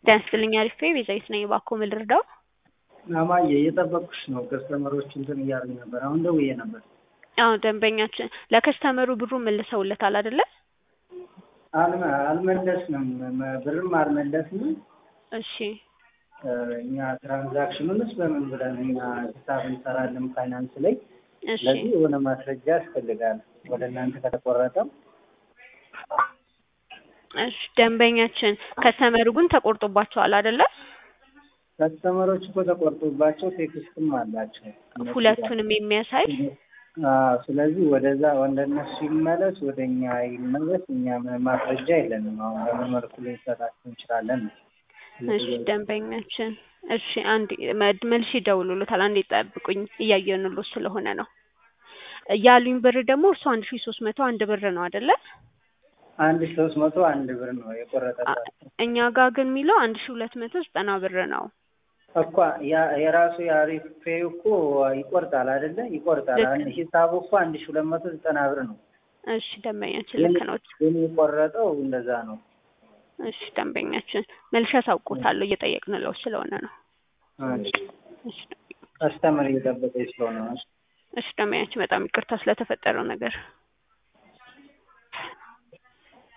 ጤና ይስጥልኝ አሪፍ ቤዛዊት ነኝ። እባክዎ ምን ልርዳው? አማዬ እየጠበቅኩሽ ነው። ከስተመሮች እንትን እያሉኝ ነበር። አሁን ደውዬ ነበር። አዎ ደንበኛችን ለከስተመሩ ብሩ መልሰውለታል አይደለ? አልመ- አልመለስንም፣ መ- ብርም አልመለስንም። እሺ እኛ ትራንዛክሽኑንስ በምን ብለን እኛ ሂሳብ እንሰራለን ፋይናንስ ላይ። እሺ ስለዚህ የሆነ ማስረጃ ያስፈልጋል ወደ እናንተ ከተቆረጠም እሺ ደንበኛችን ከስተመሩ ግን ተቆርጦባቸዋል አይደለ? ከስተመሮች እኮ ተቆርጦባቸው ቴክስትም አላቸው እነሱ ጋር። ሁለቱንም የሚያሳይ አዎ፣ ስለዚህ ወደዛ ወደ እነሱ ይመለስ፣ ወደ እኛ ይመለስ። እኛ ምንም ማስረጃ የለንም። አሁን በምን መልኩ ልንሰጣቸው እንችላለን ነው። እሺ ደንበኛችን እሺ አንድ መልሽ ይደውሉልታል። አንዴ ጠብቁኝ እያየንሎት ስለሆነ ነው ያሉኝ ብር ደግሞ እርሱ አንድ ሺ ሶስት መቶ አንድ ብር ነው አይደለ? አንድ ሺህ ሶስት መቶ አንድ ብር ነው የቆረጠባቸው እኛ ጋር ግን የሚለው አንድ ሺ ሁለት መቶ ዘጠና ብር ነው። እኮ ያ- የራሱ የአሪፍ ፔይ እኮ ይቆርጣል አይደለ? ይቆርጣል። ልክ አንድ ሂሳቡ እኮ አንድ ሺህ ሁለት መቶ ዘጠና ብር ነው። እሺ ደንበኛችን ልክ ነው። ግን የቆረጠው እንደዛ ነው። እሺ ደንበኛችን መልሻ ታውቆታለሁ እየጠየቅንለው ስለሆነ ነው። እሺ። እሺ ከስተመር እየጠበቀኝ ስለሆነ ነው። እሺ ደንበኛችን በጣም ይቅርታ ስለተፈጠረው ነገር